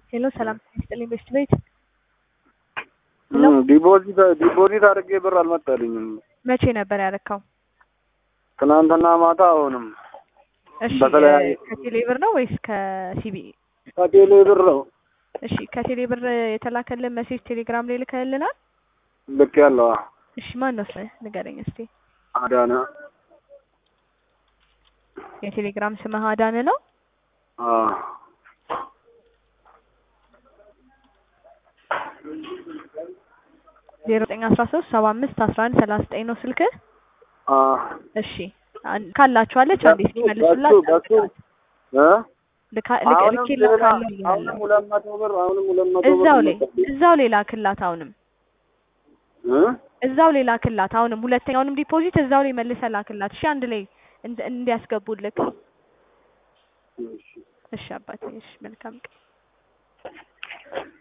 ሄሎ ሰላም ይስጥልኝ በሽት ቤት ዲፖዚት ዲፖዚት አድርጌ ብር አልመጣልኝም። መቼ ነበር ያረካው? ትናንትና ማታ አሁንም እሺ በተለያየ ከቴሌ ብር ነው ወይስ ከሲቢ? ከቴሌ ብር ነው እሺ ከቴሌ ብር የተላከልን ሜሴጅ ቴሌግራም ላይ ልከልናል። ልክ ያለው እሺ ማን ነው ስምህ ንገረኝ እስቲ። አዳነ የቴሌግራም ስምህ አዳነ ነው? አዎ ዜሮ ዘጠኝ አስራ ሶስት ሰባ አምስት አስራ አንድ ሰላሳ ዘጠኝ ነው ስልክህ? አዎ እሺ አን- ካላችኋለች አንዴ እስኪመልሱላት በሱ በሱ እ ልካ- ልክ- አሁንም ልኬላታለሁ ሌላ አሁንም እያለሁ ሁለት መቶ ብር አሁንም ሁለት መቶ ብር እዛው ላይ መጣልኝ። እዛው ላይ ላክላት አሁንም እ እዛው ላይ ላክላት አሁንም ሁለተኛውንም ዲፖዚት እዛው ላይ መልሰህ ላክላት እሺ አንድ ላይ እንድ- እንዲያስገቡልክ እሺ እሺ አባቴ እሺ መልካም ቀን